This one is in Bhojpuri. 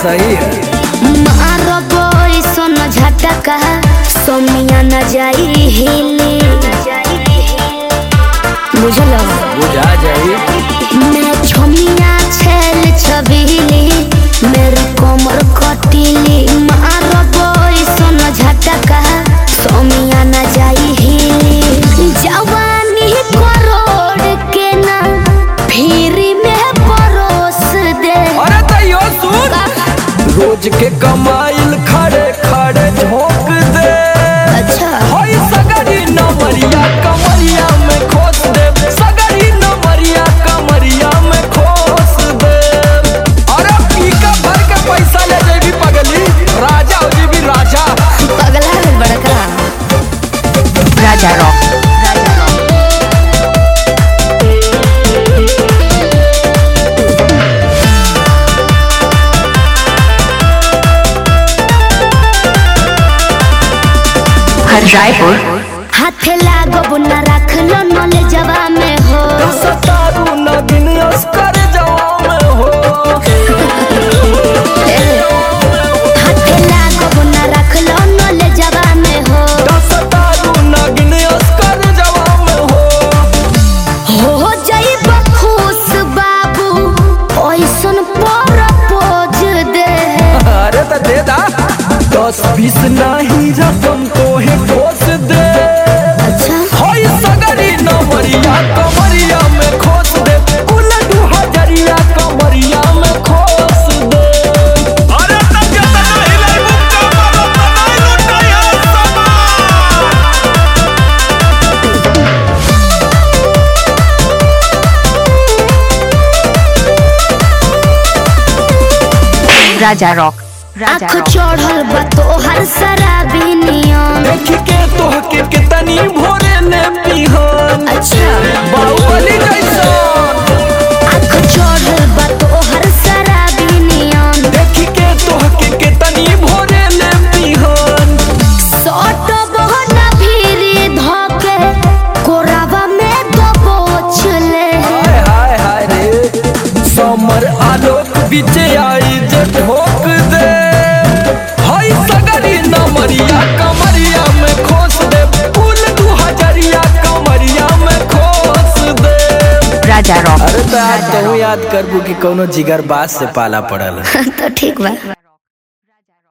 सही है मारबो सोन झटका सोमिया न जाई हिली बुझल बुझा जाई मैं छोमिया छेल छबीली मेरी कोमर कटीली मारबो सोन झटका सोमिया न जाई हिली जवानी करोड़ के ना फिर में परोस दे अरे तैयो सुन रोज के कमाइल खड़े खड़े झोंक दे अच्छा होई सगरी नमरिया कमरिया में खोस दे सगरी नमरिया कमरिया में खोस दे अरे पीका भर के पैसा ले जेबी पगली राजा हो जेबी राजा पगला है बड़का Raja Rock. हर रायपुर हाथे लागो न रख लो नले जवा में हो सतारू नगिन अस्कर जवां में हो हाथे लागो न रख लो नले जवा में हो सतारू नगिन अस्कर जवां में हो हो जाई बखुश बाबू ओइसन पर पोज दे अरे तो दे दा दस बीस नहीं रकम तो है ठोस दे अच्छा होई सगरी नमरिया कमरिया में खोस दे कुल दू हजरिया कमरिया में खोस दे अरे तब के तना हिलाई मुक्का मारो तना लुटाया समान Raja Rock. Raja आँख Rock. चढ़ल बा तोहर शराबी नियम देख के तोह के कितनी भोरे ने पिहन अच्छा बाहुबली जैसन आँख चढ़ल बा तोहर शराबी नियम देख के तोह के कितनी भोरे ने पिहन सट बहना भीरी धके कोरावा में दबोच ले हाय हाय हाय रे समर आलोक बीच आई जे ठोक दे हाय सगरी नमरिया कमरिया में खोस दे फूल दू हजरिया कमरिया में खोस दे Raja Rock. अरे तो आज तो याद करबू कि कोनो जिगर बास से पाला पड़ल तो ठीक बा